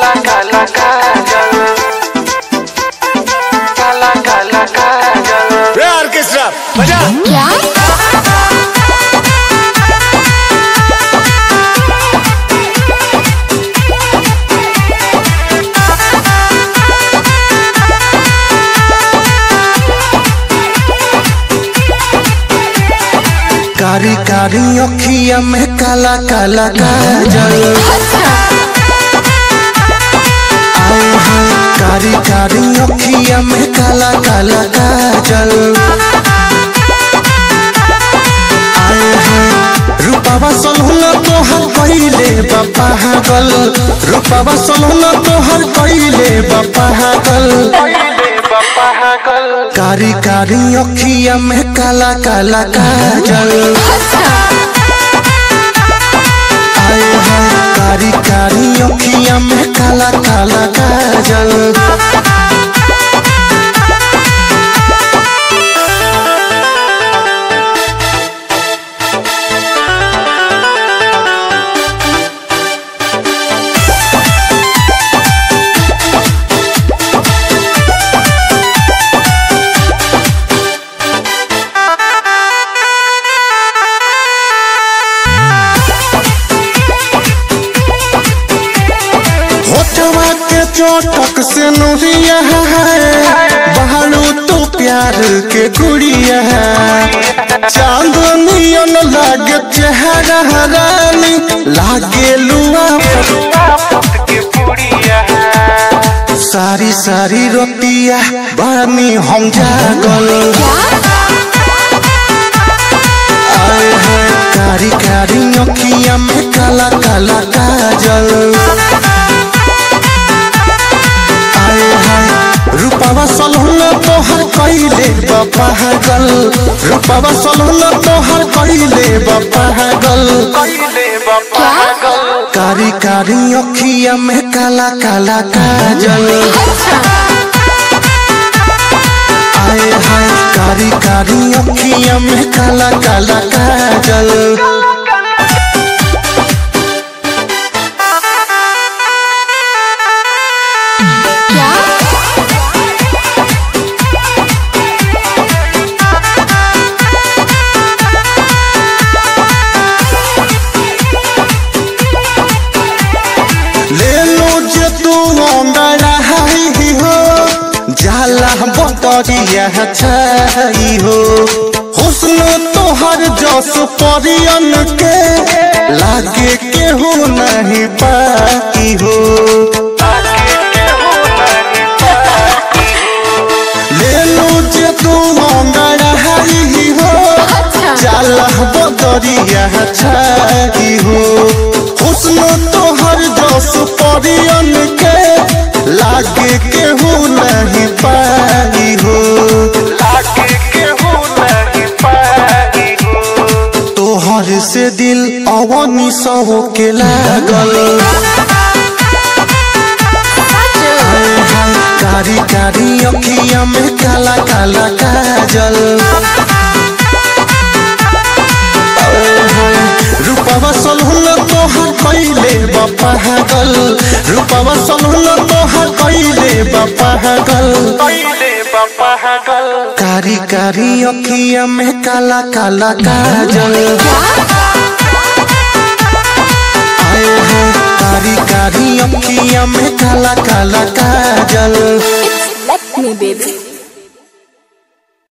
काला काला काजल काला काला काजल रे ऑर्केस्ट्रा बजा क्या कारी कारी अखिया में काला काला काजल आए हैं कारी कारी अखिया में काला काला काजल आए हैं रूपावा सलहुना तोहर कइले बापा हागल रूपावा सलहुना तोहर कइले बापा हागल पहिले बापा हकल कारी कारी अखिया में काला काला काजल आए हैं कारी कारी अखिया में काला काला काजल होठवा के चोटक से नुरिया है बहारू तो प्यार के गुड़िया है चांदनियन लागे चेहरा रानी लागे लुआ आफत के पुड़िया सारी सारी रोटिया बानी हम जागल आए हैं कारी कारी अखिया में काला काला काजल आए हैं रूपावा सलहुना तोहर कइले बापा हगल रूपावा सलहुना तोहर कइले बापा हगल पहिले बापा हकल कारी कारी अखिया में काला काला काजल आए हैं कारी कारी अखिया में काला काला काजल क्या ले लो जे तू अंगड़ा ही हो जाला बतरिया छाई हो हुस्न तोहर जस परियन के लागे केहू नहीं पाई हो ले लो जे तू अंगड़ा ही हो जाला बदरिया छाई हो हुस्न तोहर जस परियन के लागे केहू नहीं पाई हो लागे केहू नहीं पाई हो तोहर से दिल अवनी सहो के लागल हाय हाय कारी कारी अखिया में काला काला काजल हाय हाय रूपवा सलहुन तोहर कइले बापा हगल रूपवा सलहुन तोहर कइले बापा हगल पहिले बापा हकल कारी कारी अखिया में काला काला काजल आए हैं कारी कारी अखिया में काला काला काजल Let me, baby.